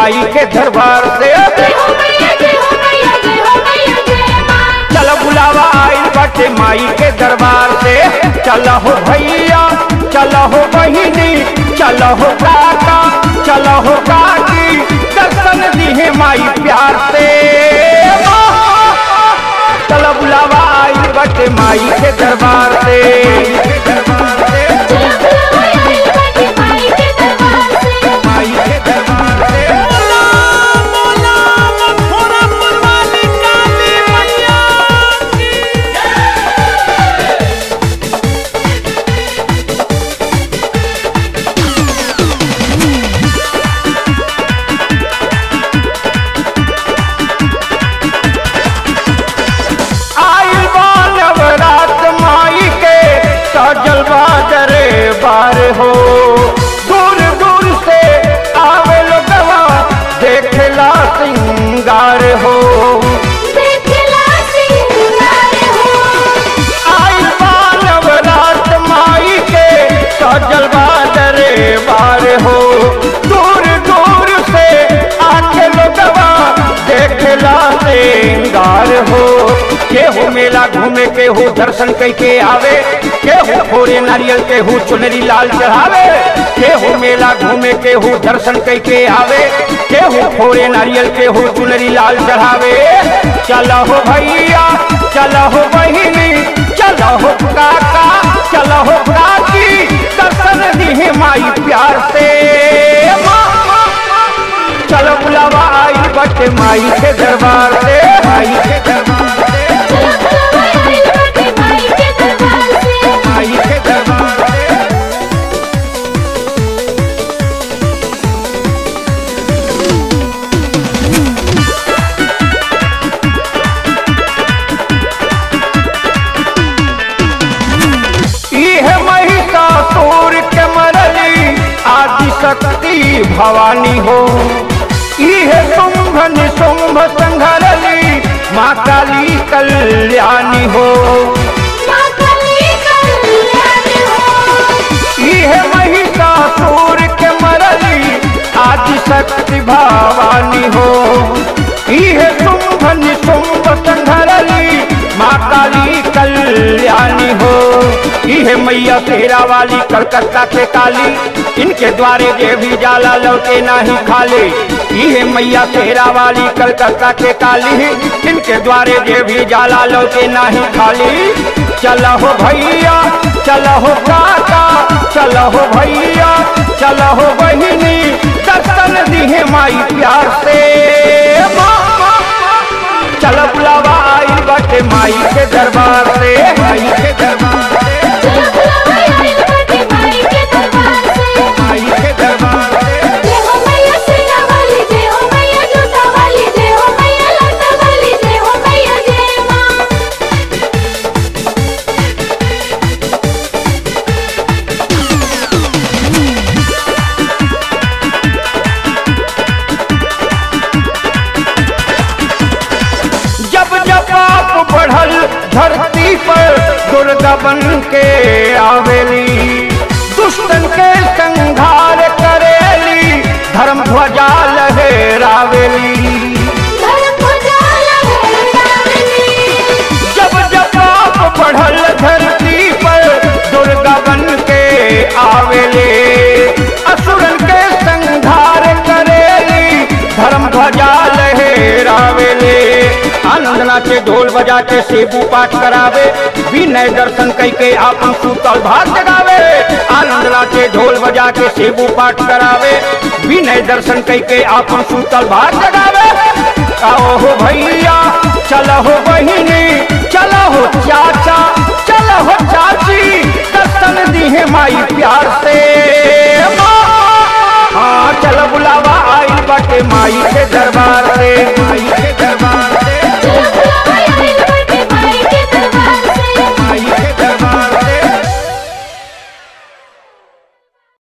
माई के दरबार से जय हो मैया जय हो मैया जय हो मैया जय माँ चल बुलावा आइल बाटे माई के दरबार से चल हो भैया चल हो बहिनी चल हो काका चल हो काकी दर्शन दिहे माई प्यार से चल बुलावा आइल बाटे माई के दरबार से दरबार से चलो बुलावा आइल बाटे माई के दरबार से माई के दरबार से आइल बा नवरात माई के सजल बाजरे बार हो दूर दूर से आवे लोगवा देखला सिंगार हो देखला सिंगार हो आइल बा नवरात माई के सजल बाजरे बार हो दूर दूर से आके लोगवा देखला सिंगार हो केहू मेला घूमे केहू दर्शन कैके आवे केहू फोड़े नारियल केहू चुनरी लाल चढ़ावे केहू मेला घूमे केहू दर्शन कैके आवे केहू फोड़े नारियल केहू चुनरी लाल चढ़ावे चलो हो भैया चलो हो बहिनी चलो हो काका चलो हो काकी दर्शन दिहे माई प्यार से चलो बुलावा आई बटे माई के दरबार से माई के दरबार से चलो बुलावा आइल बाटे माई के दरबार से माई के दरबार से इह महिषासुर के मरली आदि शक्ति भवानी हो इह शुंभ निशुंभ संघरली माँ काली कल्याणी हो माँ काली कल्याणी हो इह महिषासुर के मरली आदि शक्ति भवानी हो इह शुंभ निशुंभ संघरली माँ काली कल्याणी हो इह मैया तेरा वाली कलकत्ता के काली इनके द्वारे जे भी जाला लौटे नाही खाली इह मैया तेरा वाली कलकत्ता के काली इनके द्वारे जे भी जाला लौटे नाही खाली चल हो भैया चल हो काका चल हो भैया चल हो बहिनी दर्शन दिहे माई प्यार से चल बुलावा आई बटे माई के दरबार से माई के दरबार से चलो बुलावा आइल बाटे माई के दरबार से माई के दरबार से जय हो मैया सेना वाली जय हो मैया जोता वाली जय हो मैया लता वाली जय हो मैया जय माँ जब जब आप बढ़ल धरती पर दुर्गा बन के आवेली दुष्टन के संहार करेली धर्म ध्वजा लहरावेली धर्म ध्वजा लहरावेली जब जब आप बढ़ल धरती पर दुर्गा बन के आवेले असुरन के संहार करेली धर्म ध्वजा लहरावेले आनंद नाचे ढोल बजा के सेबू पाठ करावे विनय दर्शन कई के आपन सूतल भात जगावे आनंद नाचे ढोल बजा के सेबू पाठ करावे विनय दर्शन कई के आपन सूतल भात जगावे आओ हो भैया चलो हो बहिनी चलो हो चाचा चलो हो चाची दर्शन दिहे माई प्यार से हाँ चलो बुलावा आई बटे माई के दरबार से